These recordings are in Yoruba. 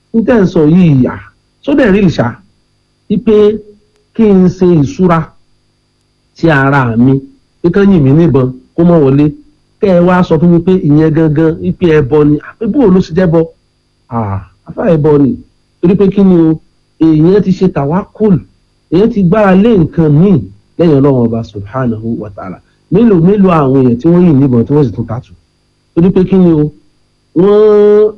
ní tẹ́ ń sọ yìí yà sódẹ̀ rí ìṣá wípé kí n ṣe ìṣúra sí ara mi pé kán yìn mí níbọn kó mọ́ wọlé kẹ́ ẹ wá sọ fún mi pé ìyẹn gangan wípé ẹbọ ni àbíbò ló ṣe jẹ́bọ àfà ẹbọ ni torí pé kí ni o èèyàn ti ṣe tàwákùl èèyàn ti gbára lé nǹkan míì lẹ́yìn ọlọ́run ọba subhanahu wa ta'ala mélòó mélòó àwọn èèyàn tí wọ́n yìn níbọn tí wọ́n sì tún tàtù torí pé kí ni o wọ́n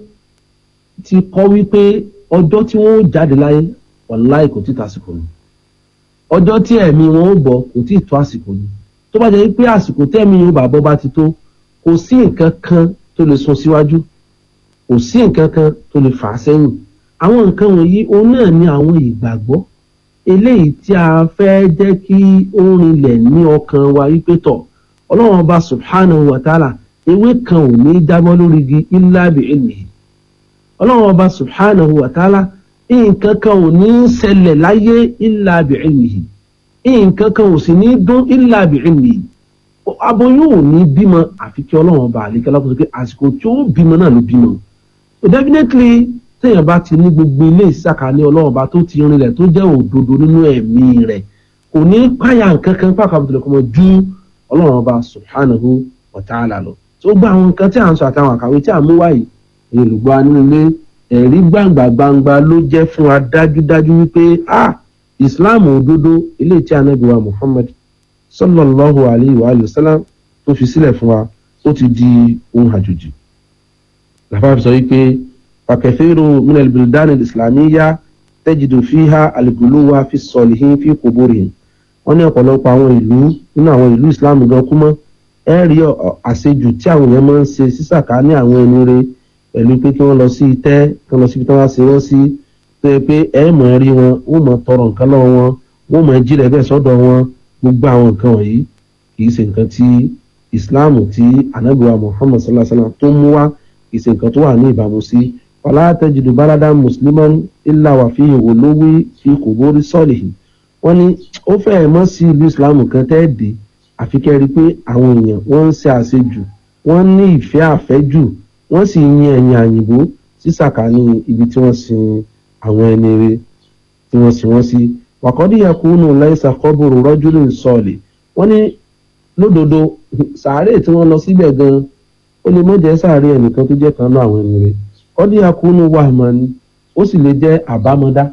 ti kọ́ wípé ọjọ́ tí wọ́n ó jáde láyé wàláì kò tí tàsìkò ni ọjọ́ tí ẹ̀mí wọn ó bọ̀ kò tí tó àsìkò ni tó bá jẹ́ pé àsìkò tẹ́mi yóò bá bọ́ bá ti tó kò sí nǹkan kan tó lè sún síwájú kò sí nǹkan kan tó lè fà á sẹ́yìn àwọn nǹkan wọ̀nyí òun náà ni àwọn ìgbàgbọ́ eléyìí tí a fẹ́ jẹ́ kí ó rinlẹ̀ ní ọkàn wa wípé tọ̀ ọlọ́run ọba subhanahu wa ta'ala ewé kan ò ní jábọ́ lórí igi illa bi ilmihi ọlọ́run ọba subhanahu wa ta'ala nǹkan kan ò ní ṣẹlẹ̀ láyé illa bi ilmihi nǹkan kan ò sì ní dún illa bi ilmihi aboyún ò ní bímọ àfi kí ọlọ́run ọba àlékẹ́ lápò pé àsìkò tí ó bímọ náà ló bímọ so definitely téèyàn bá ti ní gbogbo ilé ìsàkání ọlọ́run ọba tó ti rinlẹ̀ tó jẹ́ òdodo nínú ẹ̀mí rẹ̀ kò ní páyà nǹkan kan pàápàá tó lè kọ́ mọ́ ju ọlọ́run ọba subhanahu wa ta'ala lọ tó gba àwọn nǹkan tí à ń sọ àtàwọn àkàwé tí à ń mú wáyé èyí olùgbọ́ nínú ilé ẹ̀rí gbangba gbangba ló jẹ́ fún wa dájúdájú wípé ah islam òdodo ilé tí anabi wa muhammad sallallahu alayhi wa alayhi wa sallam tó fi sílẹ̀ fún wa ó ti di ohun àjòjì làbá fi sọ wípé fàkẹ́fẹ́rù minal bildan islamiyya tajidu fiha al-guluwa fi salihin fi quburihim wọ́n ní ọ̀pọ̀lọpọ̀ àwọn ìlú nínú àwọn ìlú islam gan kúmọ́ ẹ rí àṣejù tí àwọn èèyàn máa ń ṣe sísàká ní àwọn ẹni rẹ̀ pẹ̀lú pé kí wọ́n lọ sí itẹ́ kí wọ́n lọ síbi tí wọ́n ṣe wọ́n sí tó yẹ pé ẹ mọ̀ rí wọn wọ́n mọ̀ tọrọ nǹkan lọ́wọ́ wọn wọ́n mọ̀ jílẹ̀ bẹ́ẹ̀ sọ́dọ̀ wọn gbogbo àwọn nǹkan wọ̀nyí kì í ṣe nǹkan tí islam tí anabiwa muhammad sallallahu alaihi wa sallam tó mú wá kì í ṣe nǹkan tó wà ní ìbámu sí wala tajidu baladan musliman illa wà fi olówó fi quburi salihin wọ́n ní ó fẹ́ẹ̀ mọ́ sí ìlú islam kan tẹ́ẹ̀dé àfi kẹ́ rí i pé àwọn èèyàn wọ́n ń ṣe àṣejù wọ́n ní ìfẹ́ àfẹ́jù wọ́n sì yin ẹ̀yìn àyìnbó sísàkání ibi tí wọ́n sin àwọn ẹni rẹ̀ tí wọ́n sin wọ́n sí. wàkọ́dí yakunu laisa kọ́bùrù rọ́júlù sọ̀lì wọ́n ní lódodo sàárè tí wọ́n lọ síbẹ̀ gan-an ó lè mọ́ jẹ́ sàárè ẹnìkan tó jẹ́ kan náà àwọn ẹni rẹ̀ kọ́dí yakunu wàhámánì ó sì lè jẹ́ àbámọ́dá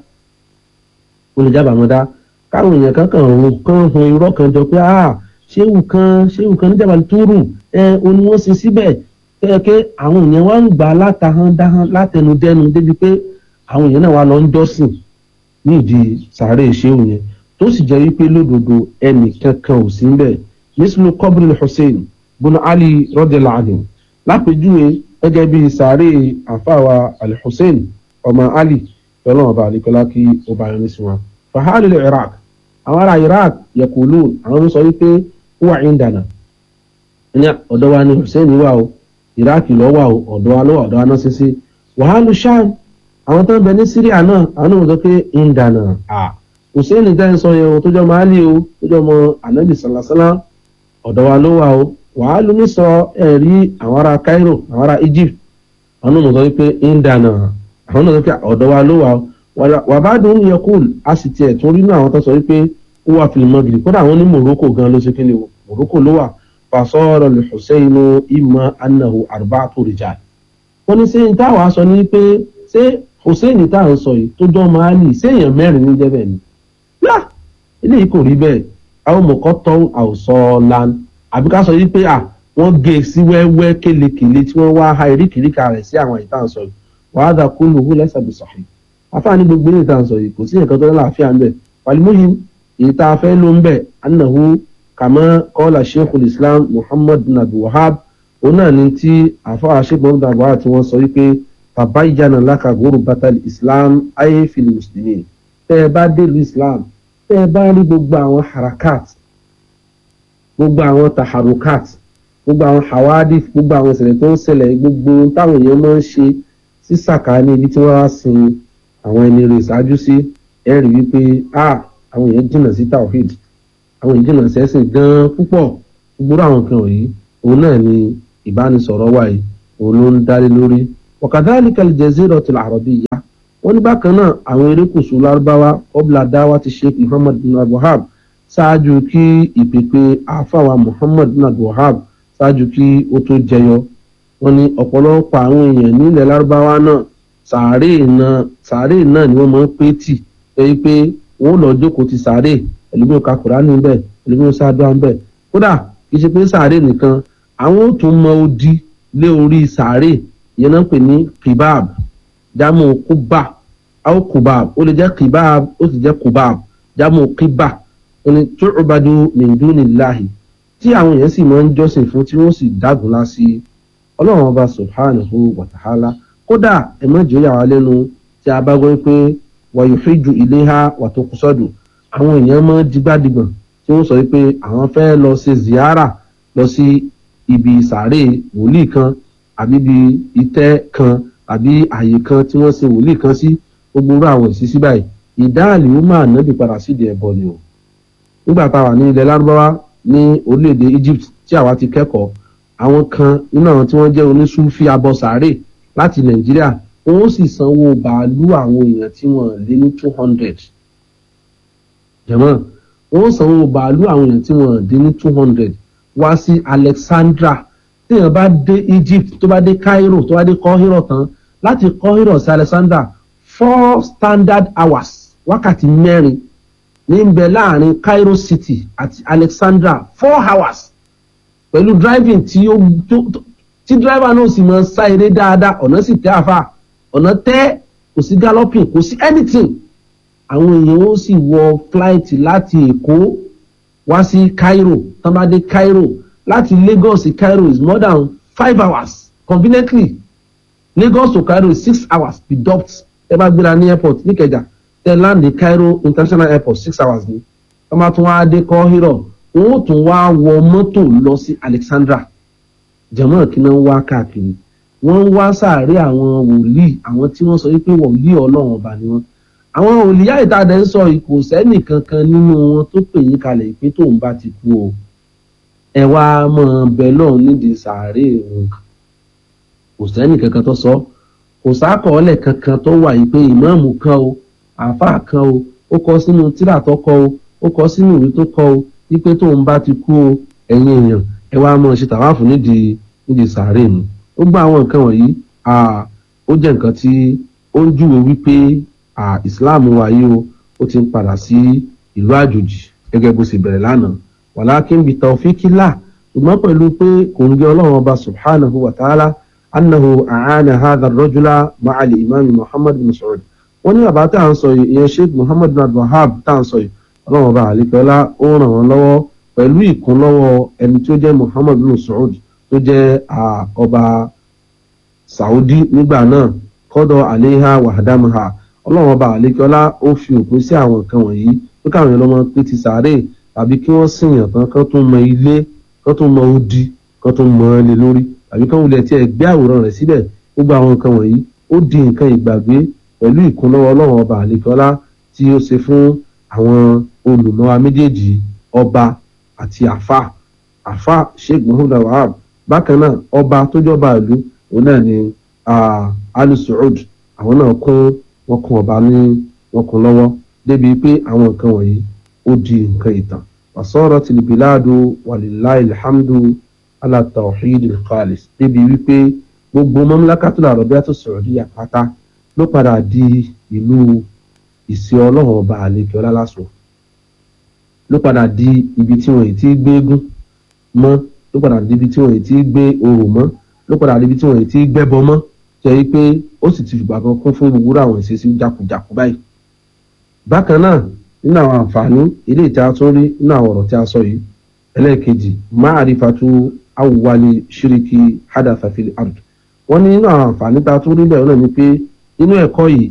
ó lè jẹ́ àbámọ́dá káwọn èèyàn kankan òun kan hun irọ́ kan jọ pé ah ṣéwù kan ṣéwù kan níjàmbá túrù ẹ oní wọn sin síbẹ̀ kẹ́kẹ́ àwọn èèyàn wá ń gbà látahán dáhán látẹnudẹ́nu débi pé àwọn èèyàn náà wà lọ ń jọ́sìn ní ìdí sàárè ṣéwù yẹn tó sì jẹ́ wípé lódodo ẹnì kankan ò sí níbẹ̀ mísìlú kọ́bùrù hussein bùnà ali rọ́dẹ̀lá àdìm lápèjúwe gẹ́gẹ́ bí sàárè àfàwà ali hussein ọmọ ali lọ́lọ́wọ́n bá àlekọ́lá kí ó bá yẹn ní sí wọn. fàhálì iraq àwọn ará iraq yẹkùlù àwọn sọ wípé wà ìndànà ní ọ̀dọ̀ wa ni hussein wà o iraq lọ wà o ọ̀dọ̀ wa ló wà ọ̀dọ̀ wa náà ṣíṣe wàhálù sham àwọn tó ń bẹ ní syria náà àwọn náà sọ pé ìndànà à hussein dá ń sọ yẹn o tó jọ máàlì o tó jọ mọ anabi salasala ọ̀dọ̀ wa ló wà o wàhálù ní sọ ẹ̀rí àwọn ará cairo àwọn ará egypt àwọn náà sọ wípé ìndànà àwọn náà sọ pé ọ̀dọ̀ wa ló wà o wàbádùn yẹkùl a sì tiẹ̀ tún rí náà àwọn tó sọ wípé ó wà fìlímọ́gìrì kódà àwọn ní morocco gan ló ṣe kí ni o morocco ló wà fasọ́rọ̀ lè husseinu ima anahu arba'atu rijal. wọ́n ní sẹ́yìn táwọn aṣọ ní pé ṣé hussein tá à ń sọ yìí tó jọ máàlì séèyàn mẹ́rin ní jẹ́bẹ̀ ni. yá eléyìí kò rí bẹ́ẹ̀ àwọn mọ̀kọ́ tán àwòsọ lan àbí ká sọ yìí pé à wọ́n gé e sí wẹ́wẹ́ kélekèle tí wọ́n wá ha eríkìríkà rẹ̀ sí àwọn ìta ń sọ yìí wàá dà kúlù hu lẹ́sà bí sọ̀hìn. afáàní gbogbo ilé ìta ń sọ yìí kò sí nǹkan tó ní láàfíà ń bẹ̀ wàlímúhìm èyí tá a fẹ́ ló ń bẹ̀ anahu kàmá kọ́lá sheikhul islam muhammad bin abdul wahab òun náà ní tí àfọwọ́ sheikh muhammad bin abdul wahab tí wọ́n sọ wípé bàbá ìjànà láka gòrò batal islam ayé fìlì mùsùlùmí tẹ́ ẹ bá délùú islam tẹ́ ẹ bá rí gbogbo àwọn harakat gbogbo àwọn taharukat gbogbo àwọn hawadif gbogbo àwọn ìṣẹ̀lẹ̀ tó ń ṣẹlẹ̀ gbogbo táwọn èèyàn máa ń ṣe sísàkà ní ibi tí wọ́n á sin àwọn ẹni rẹ̀ ṣáájú sí ẹ rí wípé àwọn èèyàn jìnnà sí tawhid àwọn ìjìnà sẹ́sìn gan-an púpọ̀ gbogbo àwọn nǹkan wọ̀nyí òun náà ni ìbánisọ̀rọ̀ wà yìí òun ló ń dálé lórí wakadhalika al-jaziratul arabiyya wọ́n ní bákan náà àwọn erékùṣù lárúbáwá ọbla dáwà ti sheikh muhammad bin abdulhab ṣáájú kí ìpèpè àfàwà muhammad bin abdulhab ṣáájú kí ó tó jẹyọ wọ́n ní ọ̀pọ̀lọpọ̀ àwọn èèyàn nílẹ̀ lárúbáwá náà sàárè náà sàárè náà ni wọ́n máa ń pé tì lẹ́yìn pé wọ́n lọ jókòó ti sàárè ẹlòmíràn ka kùránì ń bẹ̀ ẹlòmíràn sáadúrà ń bẹ̀ kódà kì í ṣe pé sàárè nìkan àwọn ò tún mọ odi lé orí sàárè ìyẹn náà ń pè ní kibab jámù kúbà àwọn kùbàb ó lè jẹ́ kibab ó sì jẹ́ kùbàb jámù kíbà ó ní tu'badu min dunillahi tí àwọn èèyàn sì máa ń jọ́sìn fún tí wọ́n sì dágunlá sí ọlọ́run ọba subhanahu wa ta'ala kódà ẹ̀mọ́jọ́ yà wá lẹ́nu tí a bá gbọ́ pé wàyò fíjù ilé ha wà tó kú sọ́dù àwọn èèyàn máa digbádìgbọ̀n tí wọ́n sọ pé àwọn fẹ́ lọ ṣe ziyara lọ sí ibi sàárè wòlíì kan àbí ibi itẹ́ kan àbí àyè kan tí wọ́n ṣe wòlíì kan sí gbogbo irú àwọn ìṣísí báyìí ìdáàlì ó máa nábì padà sídìí ẹ̀bọ ni o nígbà tá a wà ní ilẹ̀ lárúbáwá ní orílẹ̀-èdè Egypt tí àwa ti kẹ́kọ̀ọ́ àwọn kan nínú àwọn tí wọ́n jẹ́ oníṣúfì abọ sàárè láti Nàìjíríà wọ́n sì sanwó bàálù àwọn èèyàn tí wọ́n lé ní two hundred jẹ̀mọ́ wọ́n sanwó bàálù àwọn èèyàn tí wọ́n lé ní two hundred wá sí Alexandra téèyàn bá dé Egypt tó bá dé Cairo tó bá dé Kọ́hírọ̀ tán láti Kọ́hírọ̀ sí Alexandra four standard hours wákàtí mẹ́rin ní ń bẹ láàrin Cairo City àti Alexandra four hours pẹ̀lú driving tí ó tí driver náà sì máa ń sá eré dáadáa ọ̀nà sì tẹ́ àfà ọ̀nà tẹ́ kò sí galloping kò sí anything àwọn èèyàn ó sì wọ flight láti Èkó wá sí Cairo tán bá dé Cairo láti Lagos sí Cairo is more than five hours conveniently Lagos to Cairo is six hours deduct ẹ bá gbéra ní airport níkẹjà tẹ land ní Cairo international airport six hours ni wọ́n bá tún wá dé Kọ́hírọ̀ wọ́n ó tún wá wọ mọ́tò lọ sí Alexandra jẹ̀mọ́ kí náà ń wá káàkiri wọ́n ń wá sàárè àwọn wòlíì àwọn tí wọ́n sọ wípé wòlíì ọlọ́run ọba ni wọ́n àwọn wòlíì àìtàdé ń sọ kò sẹ́nì kankan nínú wọn tó pè yín kalẹ̀ ìpín tóun bá ti kú o ẹ wá mọ bẹ́ẹ̀ lọ́hùn nídìí sàárè òun kò sẹ́nì kankan tó sọ kò sákọọ́lẹ̀ kankan tó wà yìí pé ìmáàmù kan o àáfàá kan o ó kọ sínú tírà tó kọ o ó kọ sínú ìwé tó kọ o wípé tóun bá ti kú o ẹ̀yin èèyàn ẹ wá mọ̀ ṣe tàwáàfù nídìí nídìí sàárè mi ó gbọ́ àwọn nǹkan wọ̀nyí ó jẹ́ nǹkan tí ó ń júwe wípé Islam wa yìí o ó ti ń padà sí ìlú àjòjì gẹ́gẹ́ bó ṣe bẹ̀rẹ̀ lánàá walakin bi tawfikillah ṣùgbọ́n pẹ̀lú pé kò ń gé ọlọ́run ọba subhanahu wa ta'ala annahu a'ana hadha ar-rajula ma'a al-imam muhammad bin saud wọ́n ní bàbá tá à ń sọ yìí ìyẹn sheikh muhammad bin abdulhab tá à ń sọ yìí ọlọ́run ọba àlekọ́lá ó ràn wọ́n lọ́wọ́ pẹ̀lú ìkúnlọ́wọ́ ẹni tí ó jẹ́ muhammad bin saud tó jẹ́ ọba saudi nígbà náà kọ́dọ̀ àléhà wàhádámàhà ọlọ́run ọba àlekọ́lá ó fi òpin sí àwọn nǹkan wọ̀nyí pé káwọn èèyàn lọ́mọ pé ti sàárè tàbí kí wọ́n sìnyàn tán kán tún mọ ilé kán tún mọ odi kán tún mọ ẹ lé lórí tàbí kán wulẹ̀ tí ẹ gbé àwòrán rẹ̀ síbẹ̀ gbogbo àwọn nǹkan wọ̀nyí ó di nǹkan ìgbàgbé pẹ̀lú ìkúnlọ́wọ́ ọlọ́run ọba àlekọ́lá tí ó ṣe fún àwọn olùmọ̀wá méjèèjì ọba àti àfà àfà sheikh muhammad wahab bákan náà ọba tó jọba ìlú òun náà ni ali saud àwọn náà kún wọn kún ọba ní wọn kún lọ́wọ́ débi pé àwọn nǹkan wọ̀nyí ó di nǹkan ìtàn wasọ́rọ̀ tìlìbìláàdù wàlíláì alhamdu ala tawhid al-khalis débi wípé gbogbo mamlakatul arabiyatus saudiya pátá ló padà di ìlú ìsì ọlọ́run ọba àlekè ọlálásùn ló padà di ibi tí wọn ti gbé eégún mọ́ ló padà di ibi tí wọn ti gbé orò mọ́ ló padà di ibi tí wọn ti gbẹ́bọ mọ́ jẹ́ wípé ó sì ti fìgbà kan kún fún gbogbo àwọn ìṣesí jákujàku báyìí. bákan náà nínú àwọn àǹfààní ilé ìta tún rí nínú àwọn ọ̀rọ̀ tí a sọ yìí ẹlẹ́ẹ̀kejì ma'rifatu awwali shiriki hadatha fil ard wọ́n ní nínú àwọn àǹfààní tá a tún rí bẹ́ẹ̀ náà ni pé nínú ẹ̀kọ́ yìí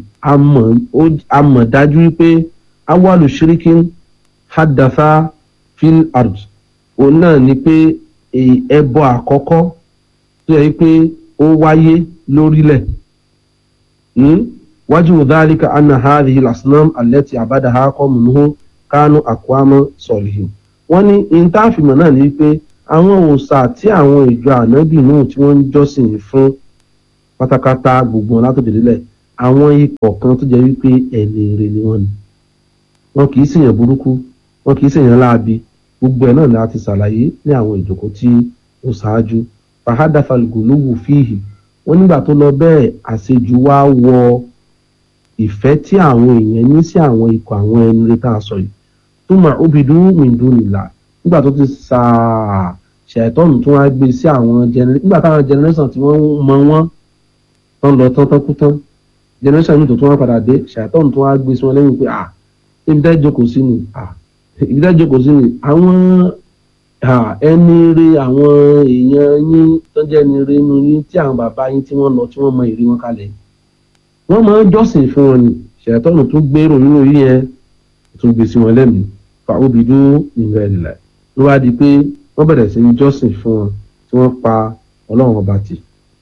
a mọ̀ dájú wípé awwalu shirikin hadatha fil ard òun náà ni pé ẹbọ àkọ́kọ́ tó yẹ pé ó wáyé lórílẹ̀ wájú dhalika anna hadhihi al-asnam allati abadaha qawmuhu kánú àkúámọ́ sọ̀lìhìn wọ́n ní intanfimọ̀ náà ní pé àwọn òòṣà tí àwọn ìjọ ànábì náà tí wọ́n ń jọ́sìn fún pátákátá gbogbo wọn látòdì lílẹ̀ àwọn ikọ̀ kan tó jẹ́ wípé ẹni ire ni wọ́n ni wọn kì í ṣèyàn burúkú wọn kì í ṣèyàn láabi gbogbo ẹ̀ náà ni a ti ṣàlàyé ní àwọn ìjókòó tí ó ṣáájú fahadafalguluwu fíhì wọn nígbà tó lọ bẹ́ẹ̀ àṣejù wá wọ ìfẹ́ tí àwọn èèyàn ní sí àwọn ikọ̀ àwọn ẹni ire tá a sọ yìí túmọ̀ obidu mindunila nígbà tó ti sàá ṣàìtọ́nù tó wá gbé sí àwọn generation nígbà táwọn generation tí wọ́n mọ wọ́n tán lọ tán tán kú tán generation mi tó tún wá padà dé ṣàìtọ́nù tó wá gbé sí wọn lẹ́yìn pé à ibi dá jókòó sí ni à ibi dá jókòó sí ni àwọn ẹni ire àwọn èèyàn yín tó jẹ́ ẹni ire inú yín tí àwọn bàbá yín tí wọ́n lọ tí wọ́n mọ ìrí wọn kalẹ̀ wọ́n máa ń jọ́sìn fún wọn ni ṣàìtọ́nù tó gbèrò nínú yín yẹn tó gbé sí wọn lẹ́mìí fàábìdú ìgbà ìlà ló wá di pé wọ́n bẹ̀rẹ̀ sí ní jọ́sìn fún wọn tí wọ́n pa ọlọ́run ọba tì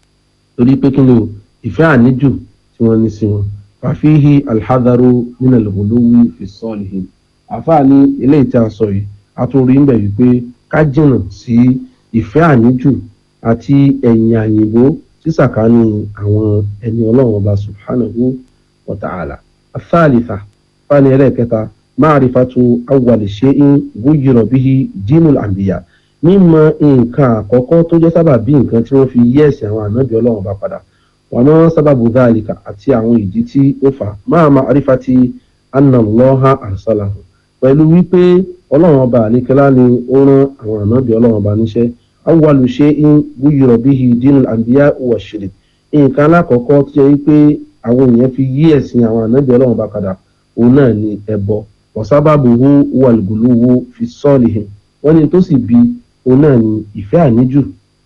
torí pé kí ni o ìfẹ́ àníjù tí wọ́n ní sí wọn fàfíhì alhadaru nínú ìlúwí fi sọ́ọ̀lì àfáà ní eléyìí tí a sọ yìí a tún rí níbẹ̀ wípé ká jìnnà sí ìfẹ́ àníjù àti ẹ̀yìn àyìnbó sísàkánì àwọn ẹni ọlọ́run ọba subhanahu wa ta'ala athalitha fani ẹlẹ́ẹ̀kẹta máàrífàtú awwali shay'in búyìrọ bíi dínul àǹbíyà mímọ̀ nǹkan àkọ́kọ́ tó jẹ́ sábà bí nǹkan tí wọ́n fi yí ẹ̀sìn àwọn ànábì Ọlọ́run bá padà wọn náà sábàbù dáàlìkà àti àwọn ìdí tí ó fà máa ma àrífàtí anàlọ́hà àṣàlàhù pẹ̀lú wípé Ọlọ́run ọba àníkẹ́lá ni ó rán àwọn ànábì Ọlọ́run ọba níṣẹ́ awwalu shay'in búyìrọ bíi dínul àǹbíyà wà ṣìrì nǹkan alákọ̀ọ́kọ́ tó jẹ́ wípé àwọn èèyàn fi yí ẹ̀sìn àwọn ànábì Ọlọ́run bá padà òun náà ni ẹbọ wọ̀sábàbùhù wàlùgùlùwù fi sọ́ọ̀lìhìn wọ́n ní tó sì bí òun náà ní ìfẹ́ àníjù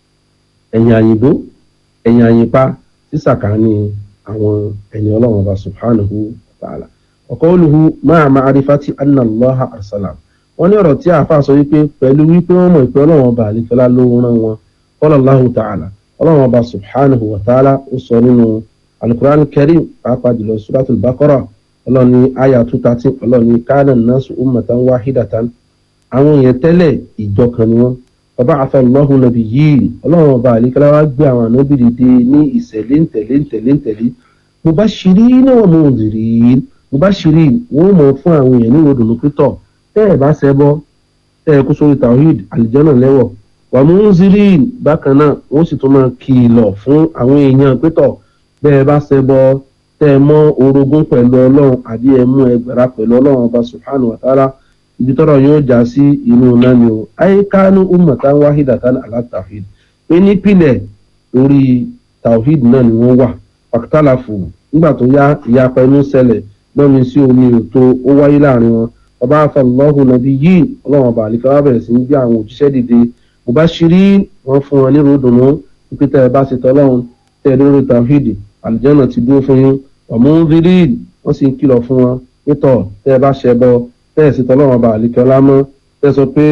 ẹ̀yìn àyìnbó ẹ̀yìn àyìnpa sísàkání àwọn ẹni ọlọ́run ọba subhanahu wa ta'ala ọ̀kọ́ olùhu máa ma arifati anna allaha arsalam wọ́n ní ọ̀rọ̀ tí àáfàá sọ wípé pẹ̀lú wípé wọ́n mọ̀ ìpè ọlọ́run ọba àlefẹ́lá ló rán wọn qala allahu ta'ala ọlọ́run ọba subhanahu wa ta'ala ó sọ nínú alukur'an karim pàápàá jùlọ suratul baqara ọlọ́ni aya two thirteen ọlọ́ni kana nasu ummatan wahidatan àwọn èèyàn tẹ́lẹ̀ ìjọ kan ni wọ́n bàbá àfẹnulọ́hùn nàbí yìí ọlọ́run ọba àlekẹ́lá wá gbé àwọn ànábì dìde ní ìṣẹ̀lẹ̀ ńtẹ̀lé ńtẹ̀lé ńtẹ̀lé mubashirin wa munzirin mubashirin wọ́n mọ̀ fún àwọn èèyàn ní ìròdùnú pítọ̀ tẹ́ ẹ̀ bá ṣẹbọ tẹ́ ẹ kú sórí tawhid àlìjọ́nà lẹ́wọ̀ wa munzirin bákan náà wọ́n sì tún máa kìlọ̀ fún àwọn èèyàn pítọ̀ bẹ́ẹ̀ bá ṣẹbọ tẹ́ ẹ mọ́ orogún pẹ̀lú ọlọ́run àbí ẹ mú ẹgbẹ̀rá pẹ̀lú ọlọ́run ọba subhanahu wa ta'ala ibi tọ́rọ̀ yóò já sí inú náà ni o ayé kánú ummatan wahidatan ala tawhid pé nípìnlẹ̀ lórí tawhid náà ni wọ́n wà pàkítàlàfù nígbà tó yá ìyapa inú ṣẹlẹ̀ lọ́mi sí omi òtó ó wáyé láàrin wọn ọba afọlọ́hùn nàbí yìí ọlọ́run ọba àlìkà wá bẹ̀rẹ̀ sí ní gbé àwọn òjíṣẹ́ dìde mubashirin wọ́n fún wọn ní ròdùnú pípẹ́ tẹ́ ẹ bá ṣe tọ́lọ́run tẹ́ ẹ lórí tawhid àlìjọ́nà ti dúró fún yín ọ̀múndírí wọ́n sì ń kìlọ̀ fún wọn nítọ̀ tẹ́ ẹ bá ṣẹbọ tẹ́ ẹ sì tọ́lọ́wọ́n ọba àlìkẹ́ ọlámọ́ tẹ́ sọ pé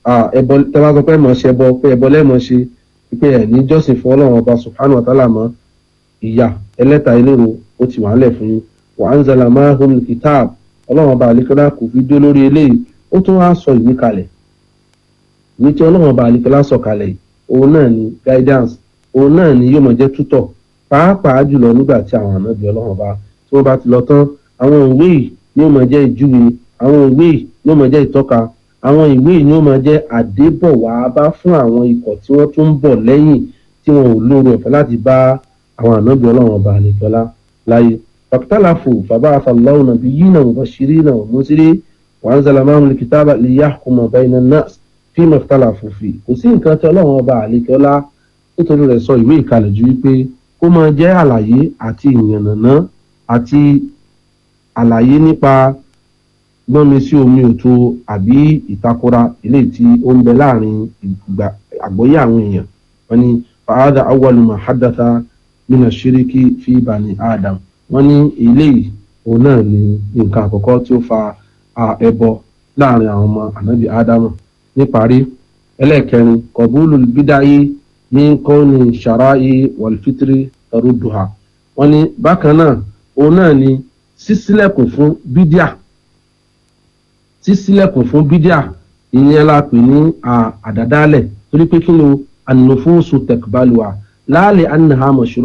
tẹ́ bá sọ pé mọ̀ ṣẹbọ pé ẹbọ lẹ́mọ̀ ṣe pé ẹ̀ ní jọ́sìn fún ọlọ́wọ́n ọba subhanahu wa ta'ala mọ́ ìyà ẹlẹ́ta ìlérò ó ti wà ń lẹ̀ fún yín wa anzala ma'ahum kitab ọlọ́wọ́n ọba àlìkẹ́ ọlá kò fi dó lórí eléyìí ó tún wá sọ ìwé kalẹ̀ ìwé tí ọlọ́wọ́n ọba àlìkẹ́ ọlá sọ kalẹ̀ òun náà ni guidance òun náà ni yóò mọ̀ jẹ́ tútọ̀ pàápàá jùlọ nígbà tí àwọn ànábì ọlọ́run bá tí wọ́n bá ti lọ tán àwọn ìwé yìí ni ó máa jẹ́ ìjúwe àwọn ìwé yìí ni ó máa jẹ́ ìtọ́ka àwọn ìwé yìí ni ó máa jẹ́ àdébọ̀wá bá fún àwọn ikọ̀ tí wọ́n tún ń bọ̀ lẹ́yìn tí wọn ò lóore ọ̀fẹ́ láti bá àwọn ànábì ọlọ́run ọba àlejòlá láyé fàkítàlàfò bàbá àfàlọ́wọ́ nàbí yìí náà wọ́n ṣeré náà wọ́n ṣeré wọ́n zàlá máa ń kìtàbà lè yá kùmọ̀ báyìí náà fíìmù fàkítàlàfò fi kò sí nǹkan tí ọlọ́run ọba àlejòlá nítorí rẹ̀ sọ ìwé ìkalẹ̀ ju wípé kó máa jẹ́ àlàyé àti ìyànnàná àti àlàyé nípa gbọ́nmi sí omi òtó àbí ìtakora eléyìí tí ó ń bẹ láàrin àgbọ́yé àwọn èèyàn wọ́n ní fàádà awwalu ma haddatha mina shiriki fi bani adam wọ́n ní eléyìí òun náà ni nǹkan àkọ́kọ́ tí ó fa ẹbọ láàrin àwọn ọmọ ànábì ádámù níparí ẹlẹ́ẹ̀kẹrin kọ̀búlù bídáyé ní kọ́ni ṣàráyé wàlfitiri tarudduha wọ́n ní bákan náà òun náà ni sísílẹ̀kùn fún bídíà sísílẹ̀kùn fún bídíà ìyẹn la pè ní àdádálẹ̀ torí pé kí ló an-nufusu taqbaluha la li annaha mashru'a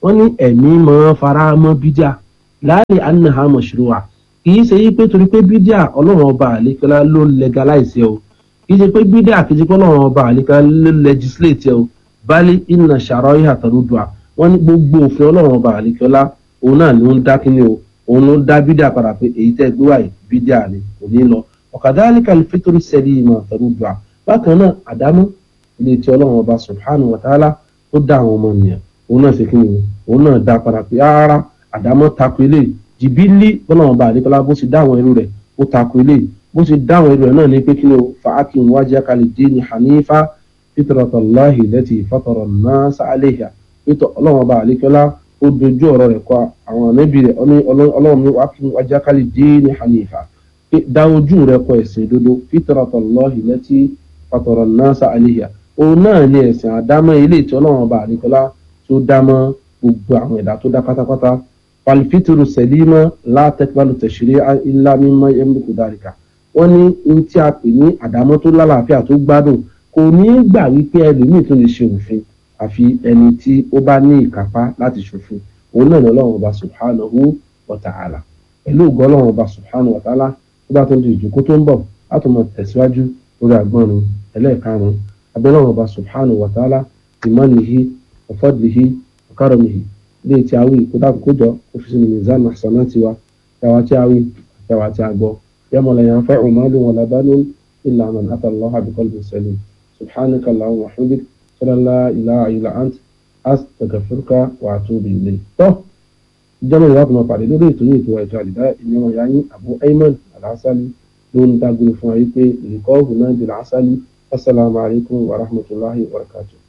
wọ́n ní ẹ̀mí máa fara mọ́ bídíà láàrin anaha mashru'a kì í ṣe yí pé torí pé bídíà ọlọ́run ọba àlékọ́lá ló legalize ẹ o kì í ṣe pé bídíà kì í ṣe pé ọlọ́run ọba àlékọ́lá ló legislate ẹ o bali inna shara'iha tarudduha wọ́n ní gbogbo òfin ọlọ́run ọba àlékọ́lá òun náà ló ń dá kíni o òun ló ń dá bídíà padà pé èyí tẹ́ gbé wáyé bídíà ni kò ní lọ ọ̀kadhalika al-fitru salima tarudduha bákan náà àdámọ́ ilé tí ọlọ́run ọba subhanahu wa ta'ala ó dá àwọn ọmọ nìyẹn òun náà ṣe kíni o òun náà dá padà pé rárá àdámọ́ tako eléyìí jìbìlì bọ́lọ́run ọba àlékọ́lá bó ṣe dá àwọn irú rẹ̀ ó tako eléyìí bó ṣe dá àwọn irú rẹ̀ náà ní pé kíni o fa'akim wajhaka lid-dini hanifa fitratallahi allati fatara an-nasa 'alayha pétọ ọlọ́run ọba àlékọ́lá ó dojú ọ̀rọ̀ rẹ̀ kọ àwọn ànábì rẹ̀ ọlọ́run ní wàá wájákálì díínì hanifa dá ojú rẹ̀ kọ ẹ̀sìn òdodo fitratallahi allati fatara an-nasa 'alayha òun náà ní ẹ̀sìn àdámọ́ ilé tí ọlọ́run ọba àlékọ́lá tó dámọ́ gbogbo àwọn ẹ̀dá tó dá pátápátá falfitru salima la taqbalu tashri'a illa mimma yamliku dhalika wọ́n ní ní tí a pè ní àdámọ́ tó lálàáfíà tó gbádùn kò ní gbà wípé ẹlòmíì tó lè ṣe òfin àfi ẹni tí ó bá ní ìkápá láti ṣòfin òun náà ní ọlọ́run ọba subhanahu wa ta'ala pẹ̀lú ògo ọlọ́run ọba subhanahu wa ta'ala tó bá tó ń di ìjókòó tó ń bọ̀ láti mọ̀ tẹ̀síwájú lórí àgbọ̀nrin ẹlẹ́ẹ̀karùn-ún abẹ́lọ́run ọba subhanahu wa ta'ala ìmọ̀nìhí ọ̀fọ́dìhí ọ̀kárọ̀mìhí ilé tí a wí kó dákun kó jọ kó fi sínú mizan hasanati wa yàwá tí a wí yàwá tí a gbọ́ yàmọ̀ la yanfa'u malun wala banun illa man ata Allaha biqalbin salim subhanaka Allahumma wa hamdik sọ́dọ̀ la ilaha illa ant astaghfiruka wa atubu ilayk. tọ́ ìjọba ìwà àtúmọ̀ pàdé lórí ètò yìí ètò ẹ̀jọ̀ àdìdá ìyẹn ọ̀yá yín Abu Ayman Al-Asali ló ń dágbére fún wa wípé ìkọ́ ọ̀hún náà di Al-Asali assalamu alaikum wa rahmatullahi wa barakatuh.